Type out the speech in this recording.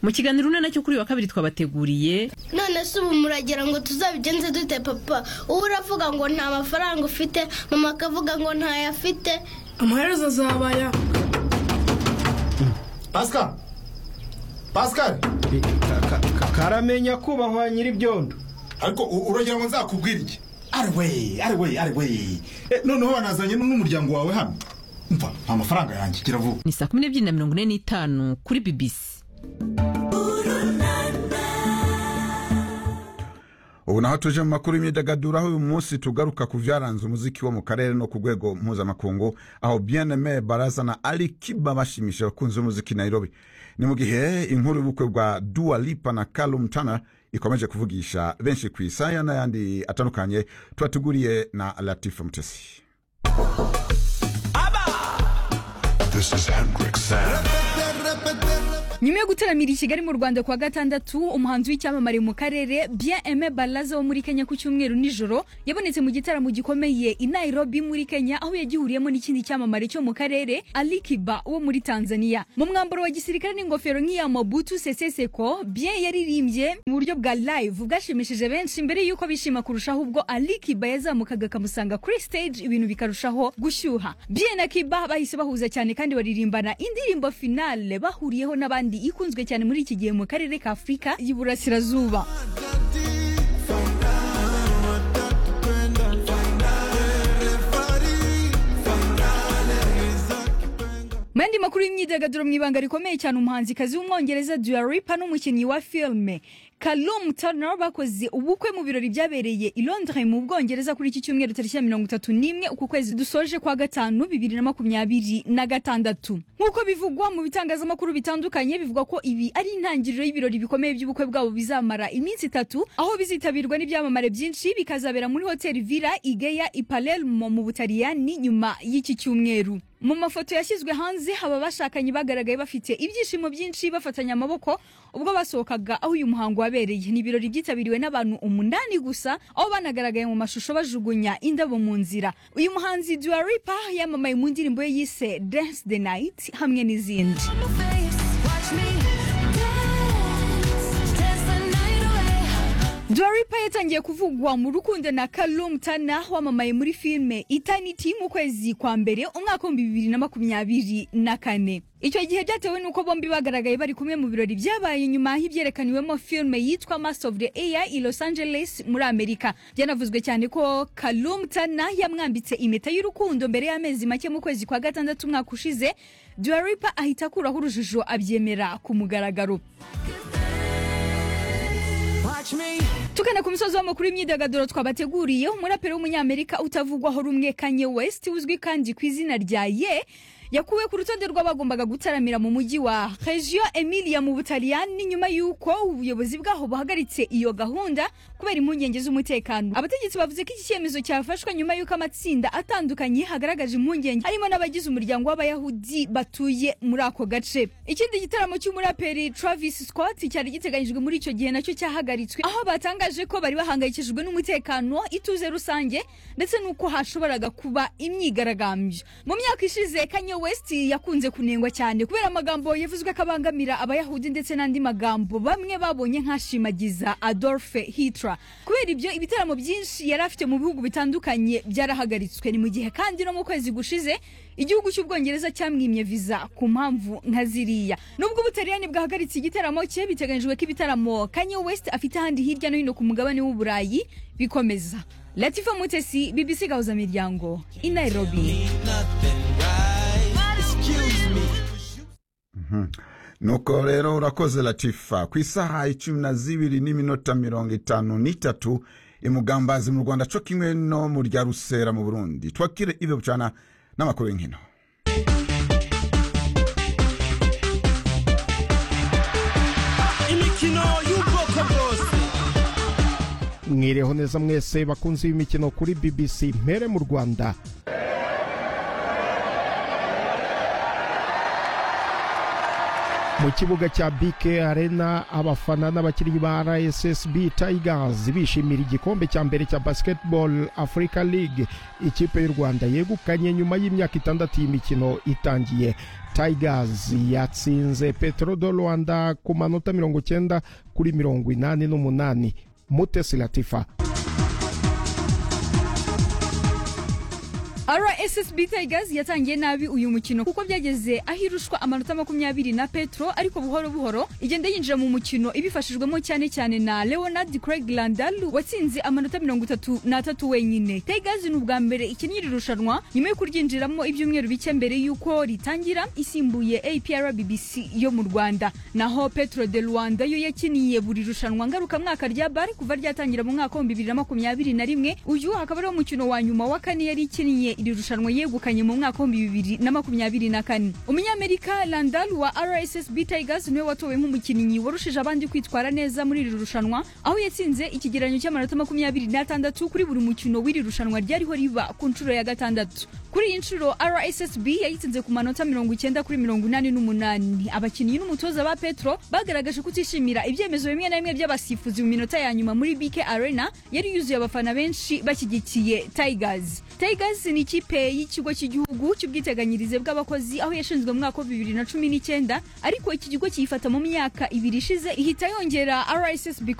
mu kiganiro una nacyo kuri uyu wa kabiri twabateguriye none se ubu muragira ngo tuzabigenze dute papa uba uravuga ngo nta mafaranga ufite mama akavuga ngo ntayafite amaherezo azabaya pasika pasika karamenya kubahwa nyir'ibyondo ariko u- uragira ngo nzakubwire iki ariwe ariwe ariwe Eh, noneho wanazanye n'umuryango wawe hano mva nta mafaranga yanjye gira vuba ni saa kumi n'ebyiri na mirongo ine n'itanu kuri bibisi ubu naho tuje mu makuru y'imyidagaduro aho uyu munsi tugaruka ku byaranze umuziki wo mu karere no ku rwego mpuzamakungu aho bieneme baraza na ali kiba bashimishije abakunzi b'umuziki nairobi ni mu gihe inkuru y'ubukwe bwa dua lipa na calum tana ikomeje kuvugisha benshi ku isaya n'ayandi atandukanye tubateguriye na latifa mutesi This is Hendrik Sand. nyuma yo gutaramira i kigali mu rwanda kuwa gatandatu umuhanzi w'icyamamare mu karere bien aime balaza wo muri kenya ku cyumweru nijoro yabonetse mu gitaramo gikomeye i nairobi muri kenya aho yagihuriyemo n'ikindi cyamamare cyo mu karere ali kiba wo muri tanzania mu mwambaro wa gisirikare n'ingofero nk'iya mobutu seseseko bien yaririmbye mu buryo bwa live bwashimishije benshi mbere y'uko bishima kurushaho ubwo ali kiba yazamukaga akamusanga kuri stage ibintu bikarushaho gushyuha bien na kiba bahise bahuza cyane kandi baririmbana indirimbo finale bahuriyeho n'abandi ikunzwe cyane muri iki gihe mu karere ka afurika y'iburasirazuba mu yandi makuru y'imyidagaduro mu ibanga rikomeye cyane umuhanzikazi w'umwongereza Dua Lipa n'umukinnyi wa filime Callum Turner bakoze ubukwe mu birori byabereye i Londres mu Bwongereza kuri iki cyumweru tariki ya mirongo itatu n'imwe uku kwezi dusoje kwa gatanu bibiri na makumyabiri na gatandatu nk'uko bivugwa mu bitangazamakuru bitandukanye bivuga ko ibi ari intangiriro y'ibirori bikomeye by'ubukwe bwabo bizamara iminsi itatu aho bizitabirwa n'ibyamamare byinshi bikazabera muri hoteli Villa Igeya i Palermo mu Butaliyani nyuma y'iki cyumweru mu mafoto yashyizwe hanze aba bashakanye bagaragaye bafite ibyishimo byinshi bafatanya amaboko ubwo basohokaga aho uyu muhango wabereye ni ibirori byitabiriwe n'abantu umunani gusa aho banagaragaye mu mashusho bajugunya indabo mu nzira uyu muhanzi Dua Lipa yamamaye mu ndirimbo ye yise Dance the Night hamwe n'izindi Dua Lipa yatangiye kuvugwa mu rukundo na Callum Tana wamamaye muri filime Eternity mu kwezi kwa mbere umwaka w'ibihumbi bibiri na makumyabiri na kane icyo gihe byatewe n'uko bombi bagaragaye bari kumwe mu birori byabaye nyuma y'ibyerekaniwemo filime yitwa Master of the Air i Los Angeles muri Amerika byanavuzwe cyane ko Callum Tana yamwambitse impeta y'urukundo mbere y'amezi make mu kwezi kwa gatandatu umwaka ushize Dua Lipa ahita akuraho urujijo abyemera ku mugaragaro tugana ku musozi w'amakuru y'imyidagaduro twabateguriye umuraperi w'umunyamerika utavugwaho rumwe kanye west uzwi kandi ku izina rya ye yakuwe ku rutonde rw'abagombaga gutaramira mu mujyi wa regio emilia mu butaliyani nyuma y'uko ubuyobozi bwaho buhagaritse iyo gahunda kubera impungenge z'umutekano abategetsi bavuze ko iki cyemezo cyafashwe nyuma y'uko amatsinda atandukanye hagaragaje impungenge harimo n'abagize umuryango w'abayahudi batuye muri ako gace ikindi gitaramo cy'umuraperi travis scott cyari giteganyijwe muri icyo gihe nacyo cyahagaritswe aho batangaje ko bari bahangayikishijwe n'umutekano ituze rusange ndetse n'uko hashoboraga kuba imyigaragambyo mu myaka ishize kanye west yakunze kunengwa cyane kubera amagambo yavuzwe ko abangamira abayahudi ndetse n'andi magambo bamwe babonye nk'ashimagiza adolphe hitler kubera ibyo ibitaramo byinshi yari afite mu bihugu bitandukanye byarahagaritswe ni mu gihe kandi no mu kwezi gushize igihugu cy'ubwongereza cyamwimye viza ku mpamvu nka ziriya nubwo ubutaliyani bwahagaritse igitaramo cye biteganyijwe ko ibitaramo kanye west afite ahandi hirya no hino ku mugabane w'uburayi bikomeza latifa mutesi bbc gahuza miryango i nairobi nuko rero urakoze latifa ku isaha icumi na zibiri n'iminota mirongo itanu n'itatu imugambazi mu rwanda co kimwe no mu rya rusera mu burundi twakire ivyo bucana n'amakuru y'inkino imikino y'ubwoko bwose mwireho neza mwese bakunze imikino kuri bbc mpere mu rwanda mu kibuga cya bike arena abafana n'abakinnyi ba rssb tigers bishimira igikombe cya mbere cya basketball africa league ikipe y'u rwanda yegukanye nyuma y'imyaka itandatu y'imikino itangiye tigers yatsinze petro do rwanda ku manota mirongo icyenda kuri mirongo inani n'umunani mutesi latifa rssb tigers yatangiye nabi uyu mukino kuko byageze aho irushwa amanota makumyabiri na petro ariko buhoro buhoro igenda yinjira mu mukino ibifashijwemo cyane cyane na leonard craig landal watsinze amanota mirongo itatu n'atatu wenyine tigers ni ubwa mbere ikinnye iri rushanwa nyuma yo kuryinjiramo ibyumweru bike mbere y'uko ritangira isimbuye apr bbc yo mu rwanda naho petro de rwanda yo yakiniye buri rushanwa ngarukamwaka rya bar kuva ryatangira mu mwaka w'ibihumbi bibiri na makumyabiri na rimwe uyu akaba ariwo mukino wa nyuma wa kane yari ikiniye iri rushanwa yegukanye mu mwaka w'ibihumbi bibiri na makumyabiri na kane umunyamerika landal wa rssb tigers niwe watowe nk'umukinnyi warushije abandi kwitwara neza muri iri rushanwa aho yatsinze ikigereranyo cy'amanota makumyabiri n'atandatu kuri buri mukino w'iri rushanwa ryariho riba ku nshuro ya gatandatu kuri iyi nshuro rssb yayitsinze ku manota mirongo icyenda kuri mirongo inani n'umunani abakinnyi n'umutoza ba petro bagaragaje kutishimira ibyemezo bimwe na bimwe by'abasifuzi mu minota ya nyuma muri bk arena yari yuzuye abafana benshi bashyigikiye tigers tigers ni ikipe y'ikigo cy'igihugu cy'ubwiteganyirize bw'abakozi aho yashinzwe mu mwaka wa bibiri na cumi n'icyenda ariko iki kigo kiyifata mu myaka ibiri ishize ihita yongera rssb ku